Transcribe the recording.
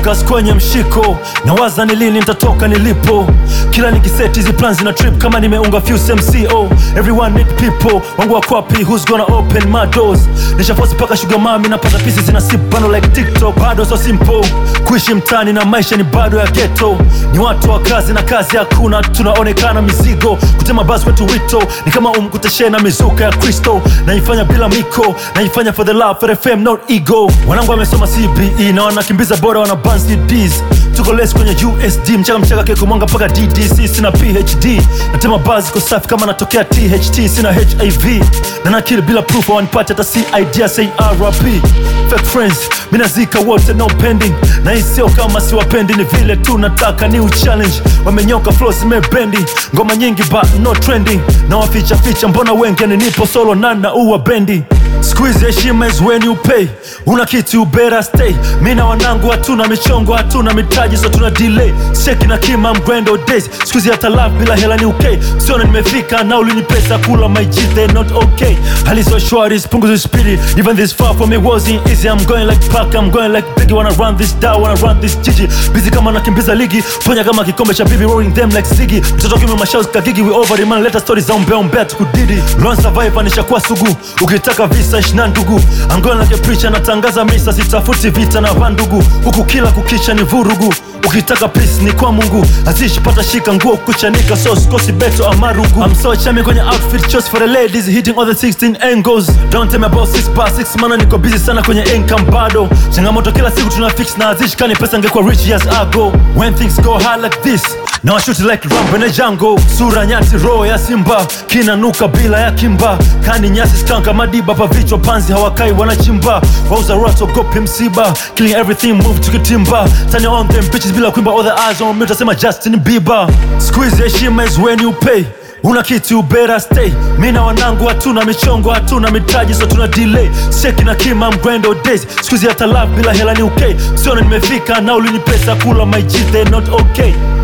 focus kwenye mshiko nawaza ni lini nitatoka nilipo kila nikiseti hizi plans na trip kama nimeunga few mco everyone need people wangu wa kwapi who's gonna open my doors nishafosi paka sugar mami napata pisi zina sip bando like tiktok bado so simple kuishi mtani na maisha ni bado ya ghetto ni watu wa kazi na kazi hakuna tunaonekana mizigo kutema basi wetu wito ni kama umkuteshe na mizuka ya kristo naifanya bila miko naifanya for the love for the fame not ego wanangu wamesoma cbe na wanakimbiza bora wana ban cds tuko les kwenye usd mchaka mchaka keko mwanga mpaka ddc sina phd natema basi ko safi kama natokea tht sina hiv na nakili bila proof wanipate hata cid ya say rp fake friends minazika wote no pending na hii sio kama siwapendi ni vile tu nataka new challenge wamenyoka flow zimebendi ngoma nyingi but no trending na waficha ficha mbona wengi ni nipo solo na na uwa bendi Squeeze heshima is when you pay una kitu you better stay mi na wanangu hatuna michongo hatuna mitaji so tuna delay seki na kima mgwendo days squeeze hata love bila hela ni okay siona nimefika na ulini pesa kula my G they not okay hali so shwari punguza speedy even this far from me wasn't easy I'm going like Pac I'm going like Biggie wanna run this down wanna run this jiji busy kama nakimbiza ligi ponya kama kikombe cha bibi rolling them like Ziggy mtoto kime mashaus kagigi we over the man let us stories za umbea umbea tukudidi lone survivor nishakuwa sugu ukitaka visa ishina ndugu I'm going like a preacher natangaza misa sitafuti vita na vandugu huku kila kukicha ni vurugu ukitaka peace ni kwa mungu azishi pata shika nguo kuchanika so sikosi beto amarugu I'm so chami kwenye outfit chose for the ladies hitting all the 16 angles don't tell me about 6 bar 6 mana niko busy sana kwenye income bado changamoto kila siku tuna fix na azishi kani pesa ngekuwa rich years ago when things go hard like this Now I shoot it like Rambo na Django Sura nyati roho ya simba Kinanuka bila ya kimba Kani nyasi skanka madiba Pa vichwa panzi hawakai wanachimba Wauza rato gopi msiba Killing everything move tukitimba Tanya on them bitches bila kuimba All the eyes on me utasema Justin Bieber Squeeze heshima is when you pay una kitu you better stay mi na wanangu hatuna michongo hatuna mitaji so tuna delay seki na kima mgwendo days squeeze hata love bila hela ni okay siona nimefika na ulini pesa kula my G they not okay